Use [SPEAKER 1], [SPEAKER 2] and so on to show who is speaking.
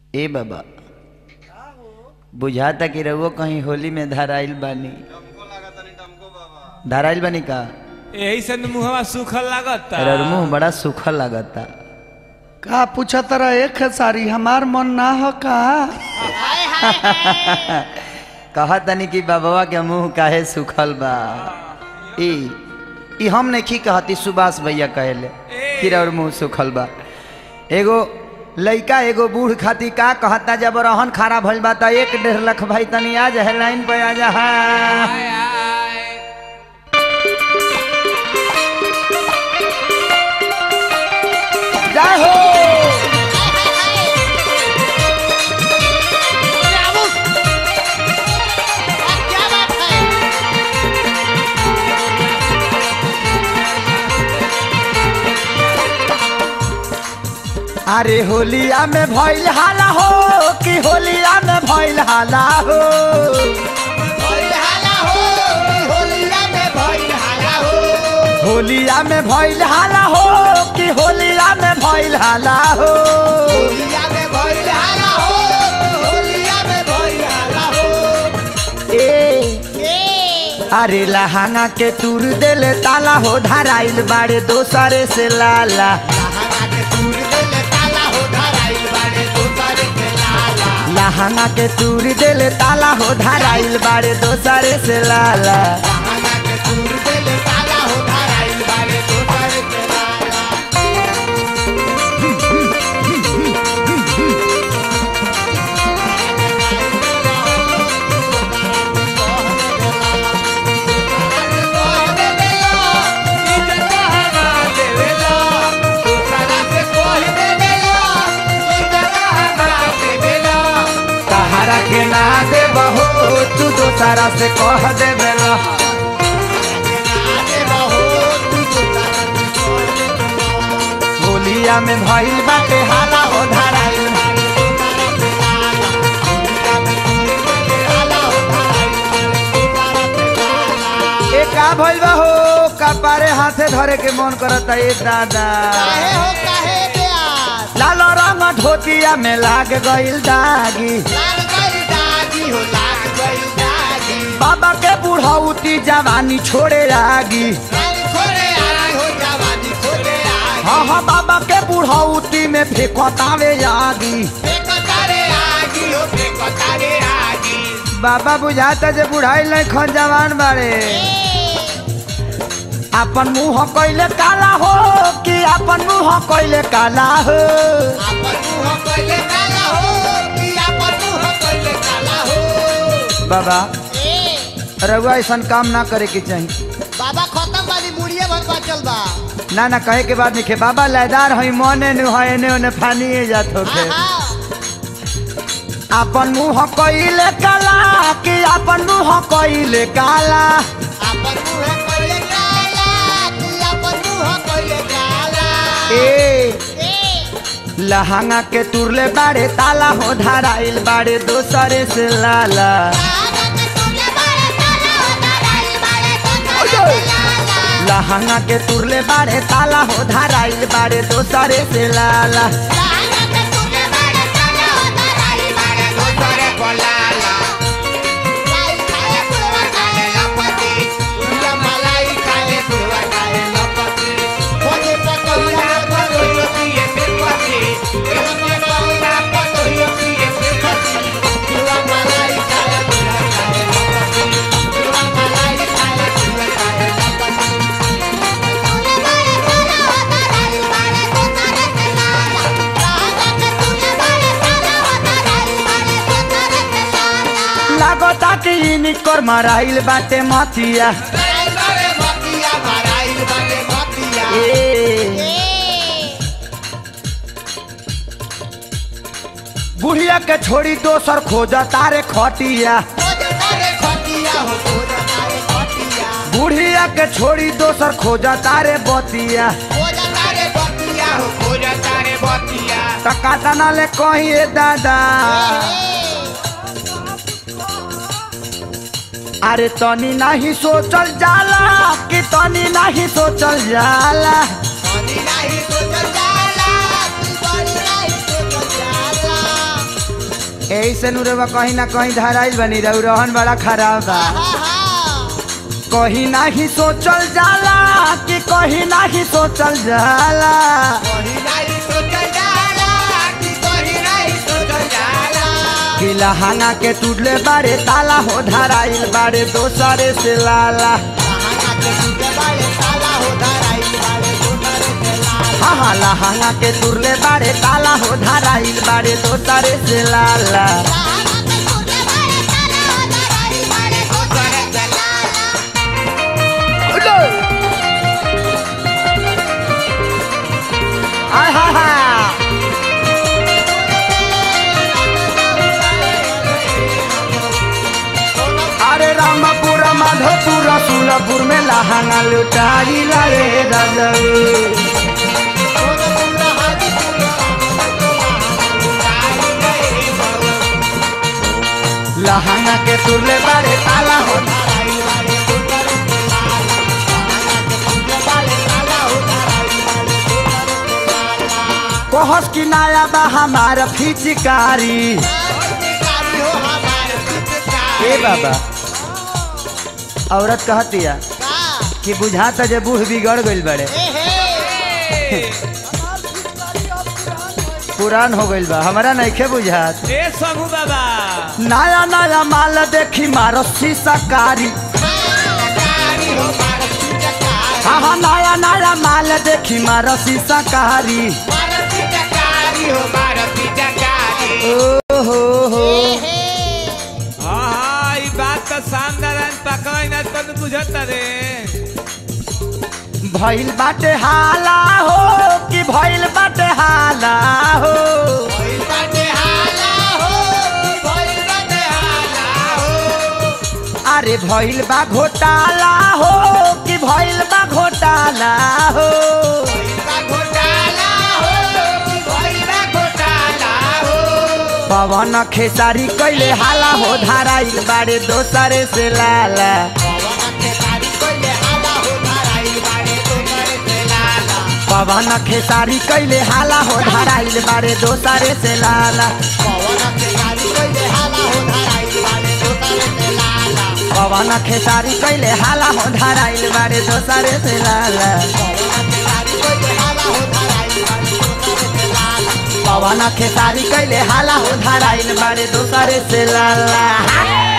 [SPEAKER 1] ए बाबा बुझाता कि रउआ कहीं होली में धराइल बानी धराइल बानी का
[SPEAKER 2] यही से न मुहवा सूखल लागता
[SPEAKER 1] अरे मुंह बड़ा सूखा लागता
[SPEAKER 3] का पूछा तरह एक सारी हमार मन ना हो का
[SPEAKER 1] कहा तनी कि बाबा के मुंह काहे सूखल बा ई ई हम नहीं कहती सुभाष भैया कहले कि और मुंह सूखल बा एगो लइका एगो बूढ़ खाती का कहता जब रहन खारा भइल बा त एक डेढ़ लाख भाई तनी आ जा लाइन पे आ जा हाँ।
[SPEAKER 2] आय, आय।
[SPEAKER 1] जय हो
[SPEAKER 4] क्या बात है
[SPEAKER 1] अरे होलिया में भइल हाला हो कि होलिया में भइल हाला हो
[SPEAKER 4] भइल हाला हो होलिया में भइल हाला हो
[SPEAKER 1] होलिया में भइल हाला हो कि होलिया में भइल हाला हो
[SPEAKER 4] होलिया में भइल हाला हो होलिया में भइल हाला हो
[SPEAKER 1] ए
[SPEAKER 4] ए
[SPEAKER 1] अरे लहांगा के तूर देले ताला हो धराइल बाड़े दोसरे से लाला
[SPEAKER 4] लहंगा के तूर देले ताला हो धराइल बाड़े दोसर के लाला
[SPEAKER 1] लहांगा के तूर देले ताला हो धराइल बाड़े दोसरे से लाला
[SPEAKER 4] लहंगा के तूर देले ताला हो धराइल बाड़े दोसर के लाला
[SPEAKER 2] इज्जत हवा देवेला, दूसरा से कोई देवेला, इज्जत हवा देवेला।
[SPEAKER 1] तहरा के ना दे बहो तू दोसरा से कह दे बेला
[SPEAKER 4] आगे रहो तू दोसर के कोई देवेला।
[SPEAKER 1] होलिया में भइल बाटे हाला हो धराइल ए का भइल बा हो कपारे हाथे धरे के मन करता ए दादा
[SPEAKER 4] काहे हो काहे प्यास
[SPEAKER 1] लाल रंग धोतिया में लाग गइल दागी
[SPEAKER 4] लाग गई दागी हो लाग गई दागी
[SPEAKER 1] बाबा के बुढ़ौती जवानी छोड़े आगी
[SPEAKER 4] रानी खोले आई हो जवानी खोले आई
[SPEAKER 1] हाँ हाँ बाबा के बुढ़ौती में फेंकतावे आगी
[SPEAKER 4] फेंको तारे आगी हो फेंको तारे आगी
[SPEAKER 1] बाबा बुझाता जे बुढ़ाई नहीं खन जवान बाड़े अपन मुंह कइले काला हो कि अपन मुंह कइले काला हो
[SPEAKER 4] अपन मुंह कोइले काला हो कि अपन मुंह कोइले काला हो
[SPEAKER 1] बाबा
[SPEAKER 4] ए
[SPEAKER 1] रघुआ ऐसा काम ना करे के चाहिए
[SPEAKER 4] बाबा खत्म वाली मुड़िए भर बचल बा
[SPEAKER 1] ना ना कहे के बाद निके बाबा लयदार हई मने नु है एने ओने फानिए जात होके
[SPEAKER 4] आहा
[SPEAKER 1] अपन मुंह कइले काला कि अपन मुंह कइले काला
[SPEAKER 4] अपन मुंह कोइले काला कि अपन मुंह कोइले काला
[SPEAKER 1] ए
[SPEAKER 4] ए
[SPEAKER 1] लहंगा के तुरले बाड़े ताला हो धराइल बाड़े दोसरे से लाला लहंगा के तुरले बाड़े ताला हो धराइल बाड़े दोसरे से लाला
[SPEAKER 4] दोसरे को लाला लाई खाए पुरवा खाए लपति उनका मलाई खाए पुरवा खाए लपति खोजे पकौड़ा पकौड़ा पिए पेपति खोजे पकौड़ा पकौड़ा पिए पेपति पुरवा मलाई खाए पुरवा खाए लपति पुरवा मलाई खाए पुरवा खाए लपति
[SPEAKER 1] लागता कि इनकर मराइल बाटे मथिया
[SPEAKER 4] माराइल बाटे मतिया माराइल बाटे मतिया
[SPEAKER 1] ए बुढ़िया के छोड़ी दोसर खोजा तारे खटिया
[SPEAKER 4] खोजे तारे खटिया हो खोजे तारे खटिया
[SPEAKER 1] बुढ़िया के छोड़ी दोसर खोजा तारे बतिया
[SPEAKER 4] खोजा तारे बतिया हो खोजा तारे बतिया
[SPEAKER 1] टकाटा ना ले कहीं ए दादा अरे तनी नहीं सोचल जाला कि तनी नहीं सोचल जाला
[SPEAKER 4] सोनी नहीं सोचल जाला तू बड़ी नहीं सोचल जाला
[SPEAKER 1] यही से नुरवा कहीं ना कहीं धराइल बनी रहू रहन बड़ा खराब बा कहीं नाही सोचल जाला कि कहीं नाही सोचल जाला कि लहंगा के टूटले बारे ताला हो धराइल बारे दोसरे से लाला हाँ हाँ लहंगा के टूटले बारे ताला हो धराइल बारे दोसरे से लाला आय हा हा अरे रामपुर माधोपुर सुलपुर में लहंगा लुटाई लाए राजवी लहंगा के तुरले बारे ताला हो कोहस की नाया बा हमारा फिचकारी ए बाबा औरत कहतिया कि बुझाता जे बूढ़ बिगड़ गइल बड़े पुरान हो गइल बा हमारा नइखे बुझात
[SPEAKER 2] ए शंभू बाबा
[SPEAKER 1] नया नया माल देखी मारो कारी हाँ हाँ नया नया माल देखी मारो कारी ओ हो हो
[SPEAKER 2] हाँ हाँ ई बात तो शानदार पकवाई ना तो बुझत रे
[SPEAKER 1] भइल बाटे हाला हो कि भइल बाटे हाला हो अरे भइल बा घोटाला हो कि भइल बा घोटाला हो पवन खेसारी कैले हाला हो धाराइल बाड़े दोसरे से लाला पवन खेसारी कैले हाला हो धाराइल बाड़े दोसरे से लाला पवन खेसारी कैले हाला हो धाराइल बाड़े दोसरे से लाला पवन खेसारी कैले हाला हो धाराइल बाड़े दोसरे से लाला